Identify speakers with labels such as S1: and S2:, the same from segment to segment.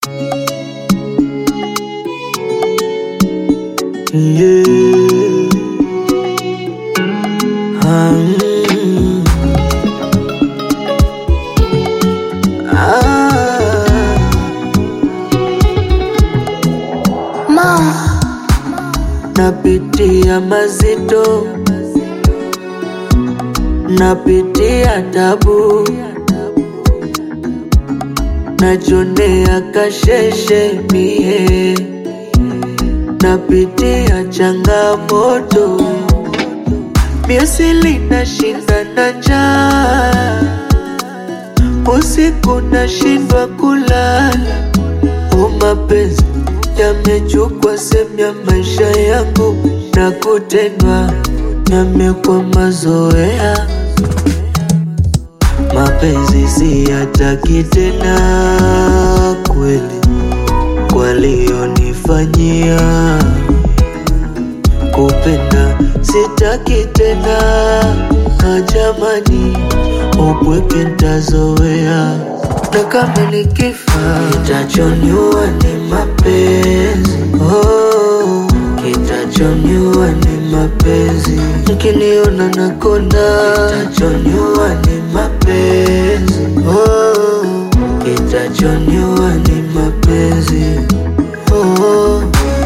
S1: Yeah. Ah, mm. Ah. Napitia mazito, napitia tabu, najonea kasheshe mie, napitia changamoto, miasili nashinda na njaa, usiku nashindwa kulala, o mapenzi yamechukua sehemu ya maisha yangu na kutendwa yamekuwa mazoea. Mapenzi siyataki tena kweli, walionifanyia kupenda sitaki tena, na jamani, upweke ntazoea, na kama nikifa kitachoniua ni mapenzi oh, kitachoniua ni mapenzi, mkiniona nakonda kitachoniua ni mapenzi oh, kitachoniua ni mapenzi oh.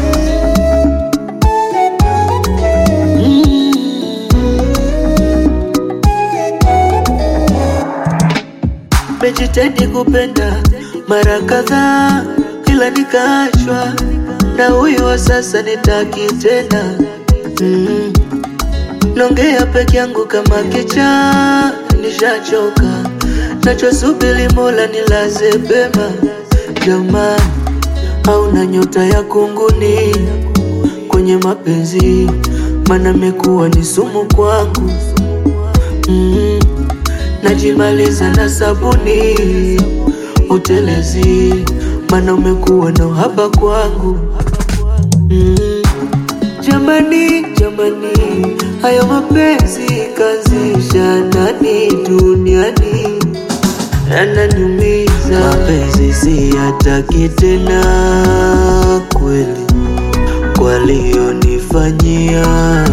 S1: Mejitahidi kupenda mara kadhaa, ila nikaachwa na huyu wa sasa, nitaki tena mm. Nongea peke yangu kama kichaa, nishachoka nachosubiri Mola nilaze pema. Jamani, hauna nyota ya kunguni kwenye mapenzi, mana mekuwa ni sumu kwangu mm. Najimaliza na sabuni utelezi, mana umekuwa na uhaba kwangu mm. Jamani, jamani, hayo mapenzi kazisha nani duniani yananiumiza. Mapenzi siyataki tena kweli, walionifanyia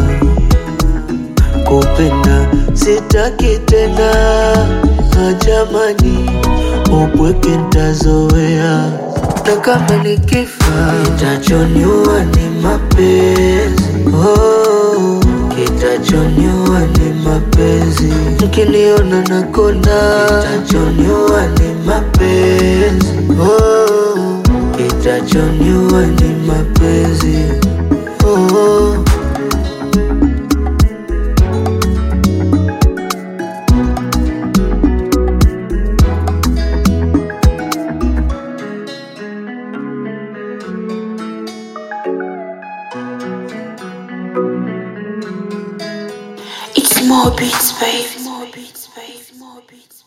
S1: kupenda sitaki tena, na jamani, upweke ntazoea, na kama nikifa kitachoniua ni mapenzi oh, kitachoniua ni mapenzi, mkiniona nakonda kitachoniua ni mapenzi oh, kitachoniua ni mapenzi oh.
S2: It's more beats, baby. More beats, baby. More beats.